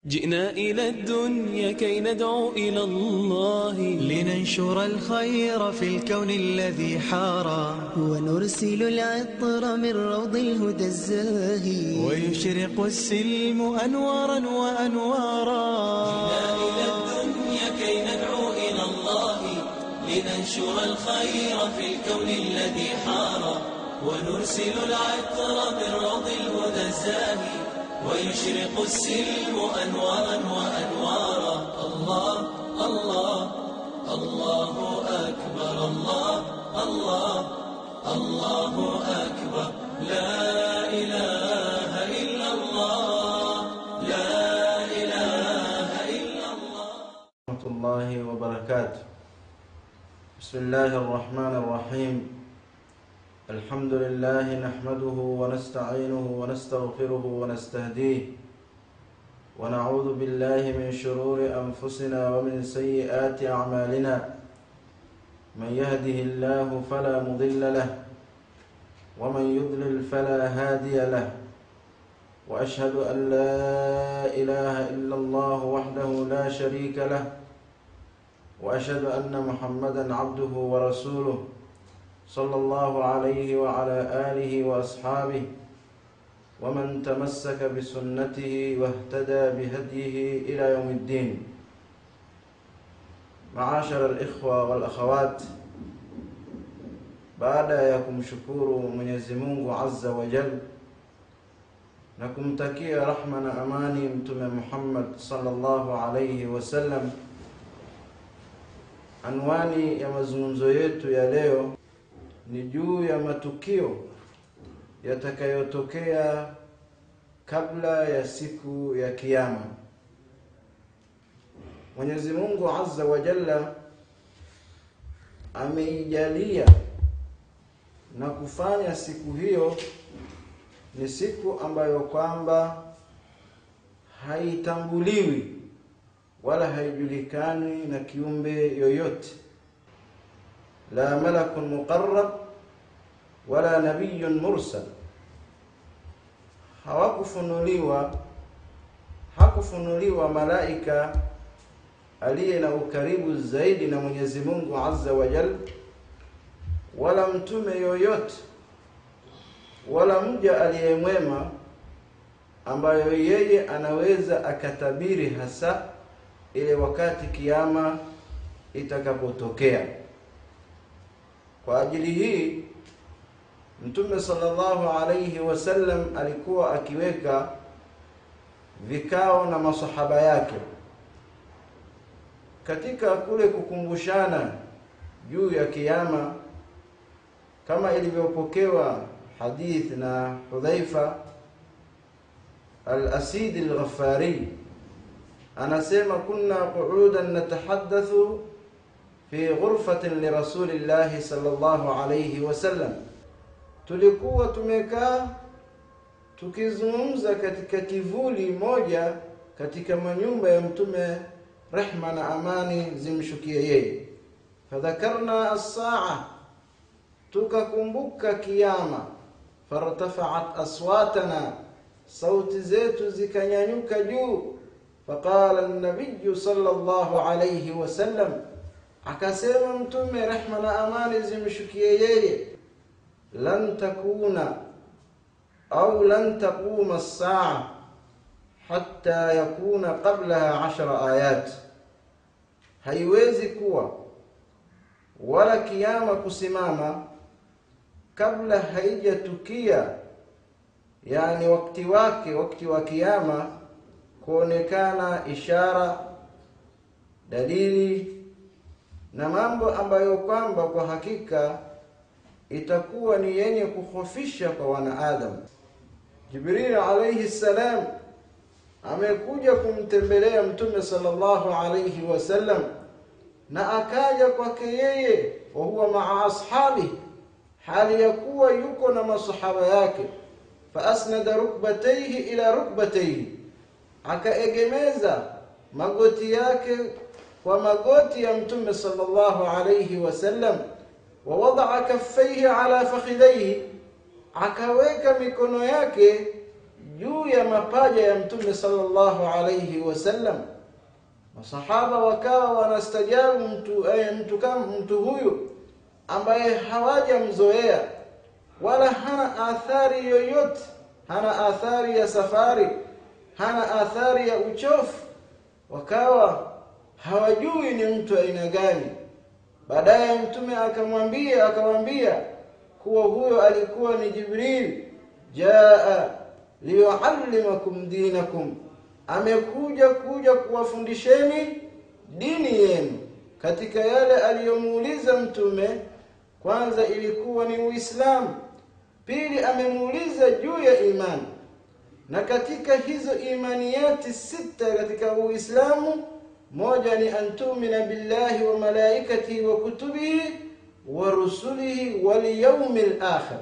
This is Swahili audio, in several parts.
جئنا إلى الدنيا كي ندعو إلى الله لننشر الخير في الكون الذي حارى ونرسل العطر من روض الهدى الزاهي ويشرق السلم أنوارا وأنوارا إلى الدنيا كي ندعو إلى الله لننشر الخير في الكون الذي حار ونرسل العطر من روض الهدى الزاهي ويشرق السلم أنوارا وأنوارا الله الله الله أكبر الله الله الله أكبر لا إله إلا الله لا إله إلا الله ورحمة الله وبركاته بسم الله الرحمن الرحيم الحمد لله نحمده ونستعينه ونستغفره ونستهديه ونعوذ بالله من شرور أنفسنا ومن سيئات أعمالنا من يهده الله فلا مضل له ومن يضلل فلا هادي له وأشهد أن لا إله إلا الله وحده لا شريك له واشهد ان محمدا عبده ورسوله صلى الله عليه وعلى اله واصحابه ومن تمسك بسنته واهتدى بهديه الى يوم الدين معاشر الاخوه والاخوات baada ya kumshukuru Mwenyezi Mungu Azza wa Jal na kumtakia rahma na amani Mtume Muhammad sallallahu alayhi wasallam Anwani ya mazungumzo yetu ya leo ni juu ya matukio yatakayotokea kabla ya siku ya Kiyama. Mwenyezi Mungu Azza wa Jalla ameijalia na kufanya siku hiyo ni siku ambayo kwamba haitambuliwi wala haijulikani na kiumbe yoyote la malakun muqarrab wala nabiyyun mursal hawakufunuliwa hakufunuliwa malaika aliye na ukaribu zaidi na Mwenyezi Mungu Azza wa Jal wala mtume yoyote wala mja aliyemwema ambayo yeye anaweza akatabiri hasa ile wakati kiama itakapotokea. Kwa ajili hii Mtume sallallahu alayhi wasallam alikuwa akiweka vikao na masahaba yake katika kule kukumbushana juu ya kiama, kama ilivyopokewa hadith na Hudhaifa al-Asid al-Ghaffari anasema kunna qu'udan natahaddathu fi ghurfatin li rasulillahi sallallahu alayhi wasallam, tulikuwa tumekaa tukizungumza katika kivuli moja katika manyumba ya mtume rehma na amani zimshukie yeye. Fadhakarna as-saa, tukakumbuka kiyama. Fartafa'at aswatana, sauti zetu zikanyanyuka juu فقال النبي صلى الله عليه وسلم akasema mtume rehma na amani zimshukie yeye lan takuna au lan taquma as-saa hatta yakuna qablaha ashara ayat haiwezi kuwa wala kiyama kusimama kabla haijatukia yani wakati wake wakati wa kiyama kuonekana ishara dalili na mambo ambayo kwamba kwa hakika itakuwa ni yenye kuhofisha kwa wanaadamu. Jibril alayhi salam amekuja kumtembelea Mtume sallallahu alayhi wasallam na akaja kwake yeye wa huwa maa ashabi, hali ya kuwa yuko na masahaba yake, fa asnada rukbatayhi ila rukbatayhi akaegemeza magoti yake kwa magoti ya mtume sallallahu alayhi wasallam wa wadaa kaffaihi ala fakhidhaihi akaweka mikono yake juu ya mapaja ya mtume sallallahu alayhi wasallam masahaba wakawa wanastajabu mtu eh, mtu kama mtu huyu ambaye hawajamzoea wala hana athari yoyote hana athari ya safari hana athari ya uchofu wakawa hawajui ni mtu aina gani baadaye mtume akamwambia akamwambia kuwa huyo alikuwa ni jibril jaa liyuallimakum dinakum amekuja kuja kuwafundisheni dini yenu katika yale aliyomuuliza mtume kwanza ilikuwa ni uislamu pili amemuuliza juu ya imani na katika hizo imaniyati sita katika uislamu moja ni antumina billahi wa malaikatihi wa kutubihi wa rusulihi wal yawmil akhir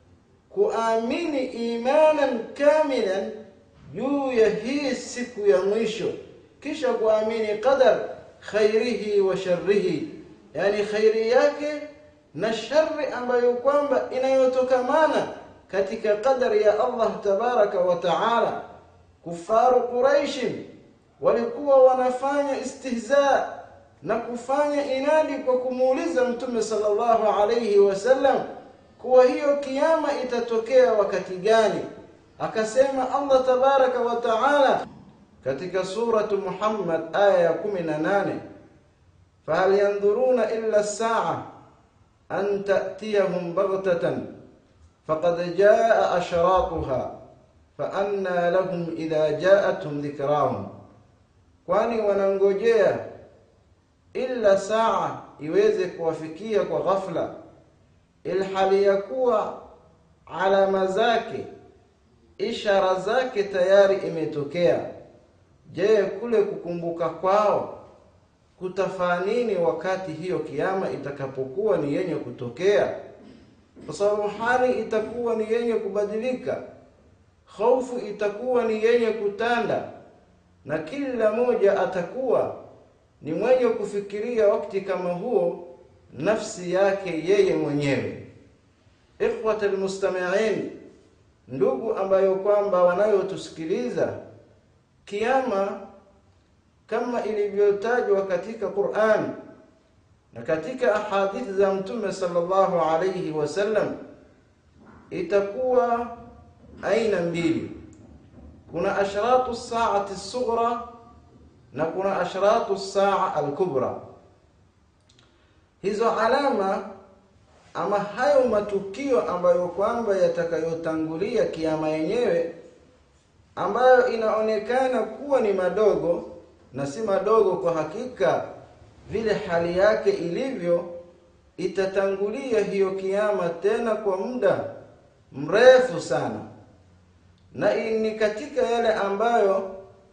kuamini imanan kamilan juu ya hii siku ya mwisho kisha kuamini qadar khairihi wa sharrihi yani khairi yake na shari ambayo kwamba inayotokamana katika qadari ya Allah tabaraka wa taala kufaru quraish walikuwa wanafanya istihza na kufanya inadi kwa kumuuliza mtume sallallahu alayhi wasallam kuwa hiyo kiyama itatokea wakati gani akasema Allah tabaraka wa taala katika suratu Muhammad aya ya 18 fahal yanzuruna illa as-sa'a an ta'tiyahum baghtatan faqad jaa ashratuha fa anna lahum idha ja'atuhum dhikrahum kwani wanangojea illa saa iweze kuwafikia kwa ghafla ilhali ya kuwa alama zake ishara zake tayari imetokea je kule kukumbuka kwao kutafaa nini wakati hiyo kiama itakapokuwa ni yenye kutokea kwa sababu hali itakuwa ni yenye kubadilika hofu itakuwa ni yenye kutanda na kila moja atakuwa ni mwenye kufikiria wakati kama huo nafsi yake yeye mwenyewe ikhwat almustami'in ndugu ambayo kwamba wanayotusikiliza kiama kama ilivyotajwa katika Qur'an na katika ahadithi za mtume sallallahu alayhi wasallam itakuwa aina mbili kuna ashratu saati sughra na kuna ashratu saa al-kubra hizo alama ama hayo matukio ambayo kwamba yatakayotangulia kiama yenyewe ambayo inaonekana kuwa ni madogo na si madogo kwa hakika vile hali yake ilivyo itatangulia hiyo kiama tena kwa muda mrefu sana na ni katika yale ambayo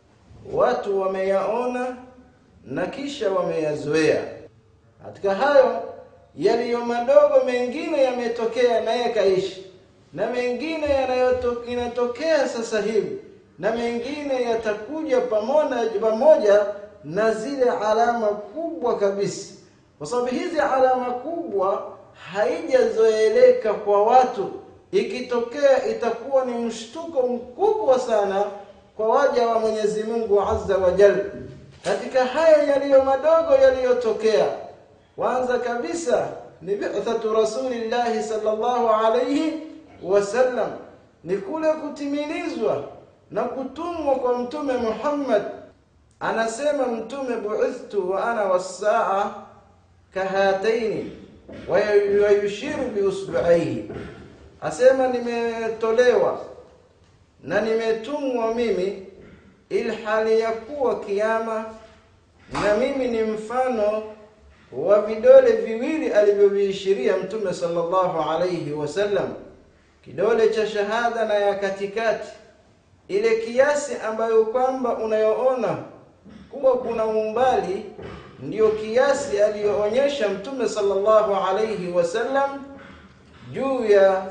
watu wameyaona na kisha wameyazoea katika hayo yaliyo madogo mengine yametokea naye kaishi na mengine yanayotokea sasa hivi na mengine yatakuja pamoja pamoja na zile alama kubwa kabisa kwa sababu hizi alama kubwa haijazoeleka kwa watu ikitokea itakuwa ni mshtuko mkubwa sana kwa waja wa Mwenyezi Mungu Azza wa Jalla katika haya yaliyo madogo yaliyotokea kwanza kabisa ni bi'thatu rasulillahi sallallahu alayhi wasallam ni kule kutimilizwa na kutumwa kwa mtume Muhammad anasema mtume bu'ithtu wa ana was-sa'a kahataini wa yushiru bi usbu'aihi asema nimetolewa na nimetumwa mimi ilhali ya kuwa kiama na mimi ni mfano wa vidole viwili alivyoviishiria mtume sallallahu alayhi wasallam kidole cha shahada na ya katikati ile kiasi ambayo kwamba unayoona kuwa kuna umbali ndiyo kiasi aliyoonyesha mtume sallallahu alayhi wasallam juu ya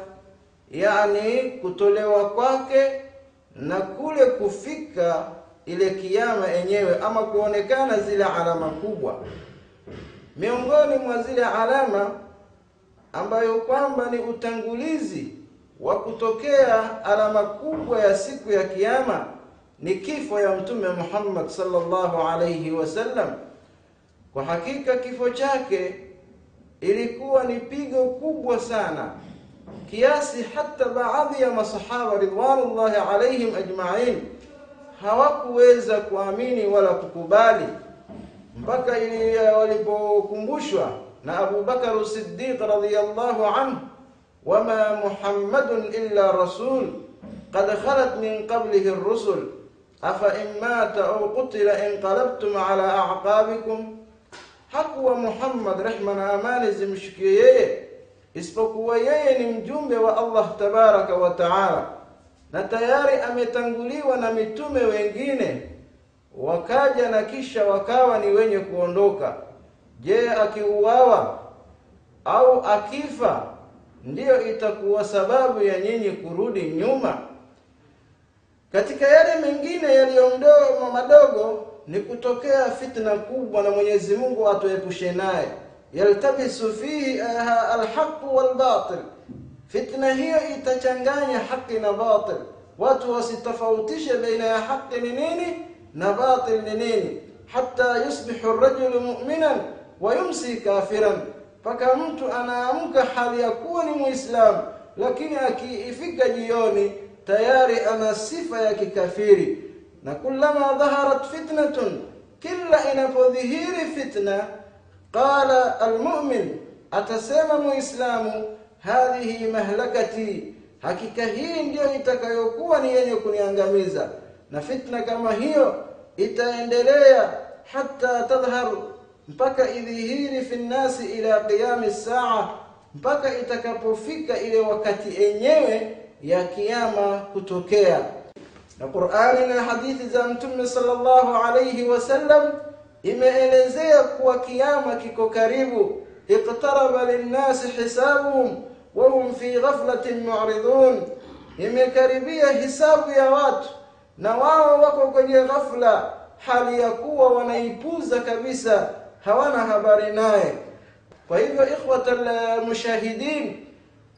yani kutolewa kwake na kule kufika ile kiyama yenyewe ama kuonekana zile alama kubwa miongoni mwa zile alama ambayo kwamba ni utangulizi wa kutokea alama kubwa ya siku ya kiyama ni kifo ya mtume Muhammad sallallahu alayhi wasallam. Kwa hakika kifo chake ilikuwa ni pigo kubwa sana kiasi hata baadhi ya masahaba ridwanullahi alaihim ajma'in hawakuweza kuamini wala kukubali mpaka ili walipokumbushwa na Abu Bakar Siddiq radhiyallahu anhu wama Muhammadun illa rasul qad khalat min qablihi ar-rusul afa in mata aw qutila inqalabtum ala a'qabikum hakuwa Muhammad rehma na amani zimshikie yeye isipokuwa yeye ni mjumbe wa Allah tabaraka wa taala na tayari ametanguliwa na mitume wengine wakaja na kisha wakawa ni wenye kuondoka je akiuawa au akifa ndiyo itakuwa sababu ya nyinyi kurudi nyuma katika yale mengine yaliyomdomo madogo ni kutokea fitna kubwa na Mwenyezi Mungu atuepushe naye yaltabisu fihi alhaq walbatil fitna hiyo itachanganya haki na batil watu wasitofautishe baina ya haki ni nini na batil ni nini hata yusbihu ar-rajulu mu'minan wa yumsi kafiran mpaka mtu anaamka hali ya kuwa ni muislamu lakini akiifika jioni tayari ana sifa ya kikafiri na kullama dhaharat fitnatun kila inapodhihiri fitna qala almu'min atasema muislamu hadhihi mahlakati hakika hii ndiyo itakayokuwa ni yenye kuniangamiza na fitna kama hiyo itaendelea hata tadhhar mpaka idhihiri fi nnasi ila qiyami saa mpaka itakapofika ile wakati enyewe ya kiyama kutokea na Qur'ani na hadithi za Mtume sallallahu alayhi wasallam imeelezea kuwa kiyama kiko karibu iqtaraba linnasi hisabuhum wa hum fi ghaflatin mu'ridun imekaribia hisabu ya watu na wao wako kwenye ghafla hali ya kuwa wanaipuza kabisa hawana habari naye kwa hivyo ikhwatal mushahidin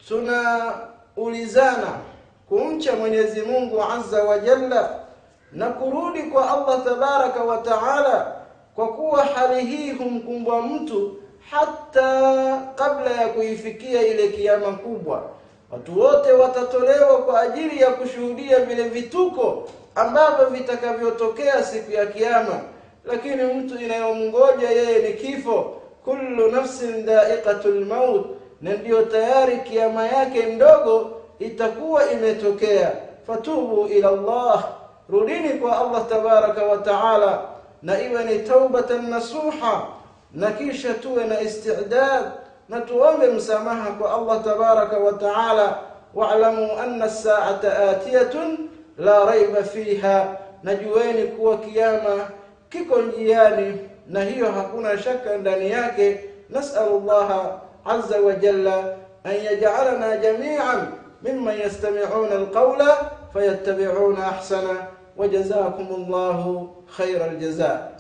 tunaulizana kumcha Mwenyezi Mungu Azza wa Jalla na kurudi kwa Allah tabaraka wa taala kwa kuwa hali hii humkumbwa mtu hata kabla ya kuifikia ile kiyama kubwa watu wote watatolewa kwa ajili ya kushuhudia vile vituko ambavyo vitakavyotokea siku ya kiyama lakini mtu inayomngoja yeye ni kifo kullu nafsin dha'iqatul maut na ndiyo tayari kiama yake ndogo itakuwa imetokea fatubu ila Allah rudini kwa Allah tabaraka wa taala na iwe ni taubatan nasuha na kisha tuwe na istidad na tuombe msamaha kwa Allah tabaraka wa taala wa'lamu anna as-sa'ata atiyatun la raiba fiha najueni kuwa kiyama kiko njiani na hiyo hakuna shaka ndani yake nas'alullaha azza wa jalla an yaj'alana jami'an mimman yastami'una alqawla fayattabi'una ahsana وجزاكم الله خير الجزاء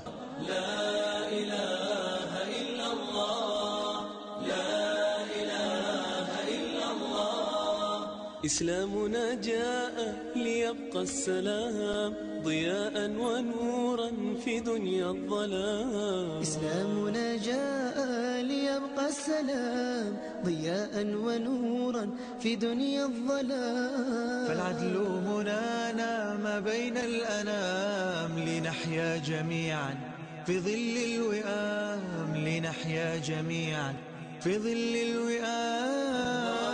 إسلامنا جاء ليبقى السلام ضياء ونورا في دنيا الظلام إسلامنا جاء ليبقى السلام ضياء ونورا في دنيا الظلام فالعدل منانا ما بين الأنام لنحيا جميعا في ظل الوئام لنحيا جميعا في ظل الوئام